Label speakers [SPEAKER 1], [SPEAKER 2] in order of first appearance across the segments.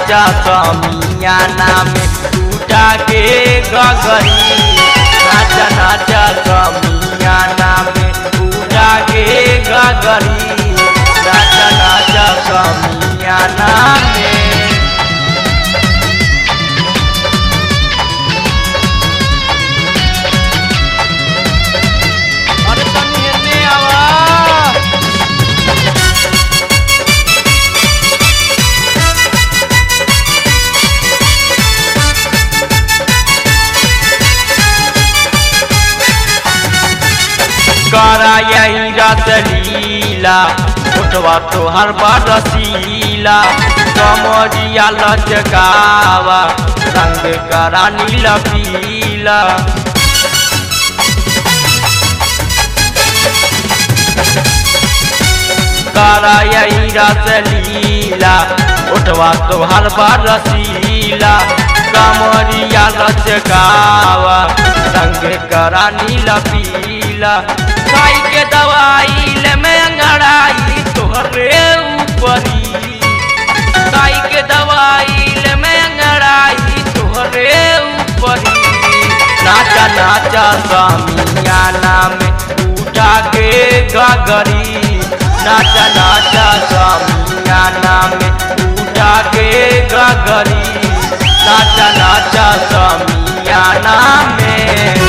[SPEAKER 1] नाचा समियाना में उठा के गगरी नाचा नाचा समियाना में उठा के गगरी नाचा नाचा समियाना में अरे तनी एने आवा करा यही रात लीला उठवा तो हर बार रसीला कमरिया लचकावा रंग करा नीला पीला करा यही रात लीला उठवा तो हर बार रसीला कमरिया लचकावा रंग करा नीला पीला खाई के दवाई ले में अंगड़ाई तोहरे ऊपरी खाई के दवाई ले में अंगड़ाई तोहरे ऊपरी नाचा नाचा सामियाना में उठा के गगरी नाचा नाचा सामियाना में उठा के गगरी नाचा नाचा सामियाना में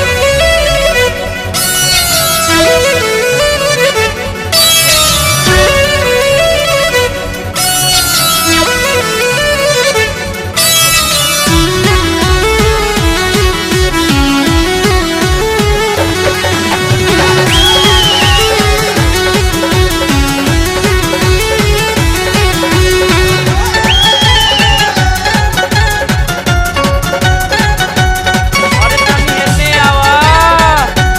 [SPEAKER 1] अरे तनी एने आवा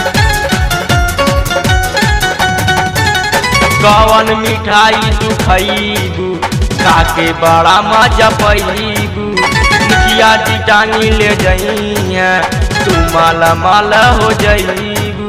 [SPEAKER 1] कवन मिठाई तू खईबू खाके बड़ा मजा पैबू मुखिया जी टांगी ले जई है तू माला माला हो जईबू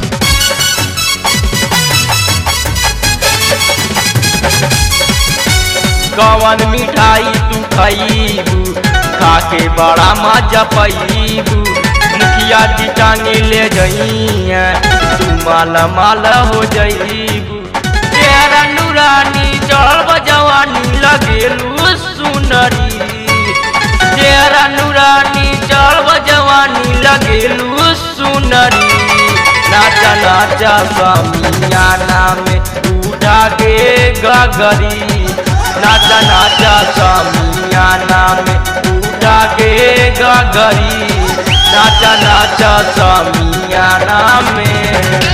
[SPEAKER 1] कवन मिठाई तू खईबू खाके बड़ा मजा पैबू मुखिया जी टांगे ले जई तू माला माला हो जईबू तेरा नूरानी चढ़ब जवानी लगेलू सुनरी तेरा नूरानी चढ़ब जवानी लगेलू सुनरी नाचा नाचा समियाना में उठा के गगरी नाचा नाचा समियाना में उठा के गगरी नाचा नाचा समियाना में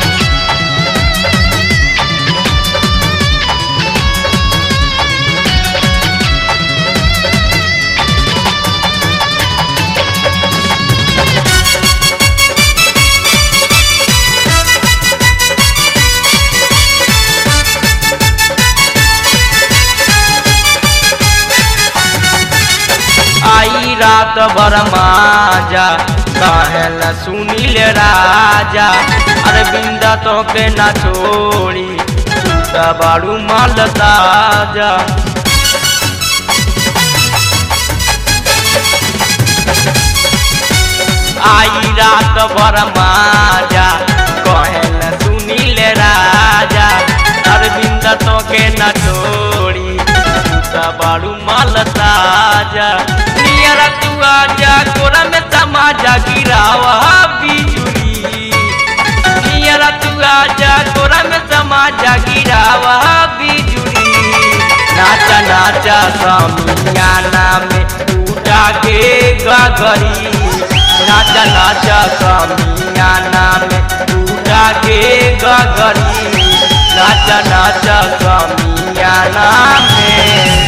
[SPEAKER 1] आई रात भर माजा कहल सुनील राजा अरविंद तो के ना छोड़ी टूटा बाड़ू माल ताजा आई रात भर माजा कहल सुनील राजा अरविंद तो के ना छोड़ी टूटा बाड़ू माल ताजा नियर तू आजा कोरा में तमाजा गिरावा बिजुली नियर तू आजा कोरा में तमाजा गिरावा बिजुली नाचा नाचा समियाना में उठा के गगरी नाचा नाचा समियाना में उठा के गगरी नाचा नाचा समियाना में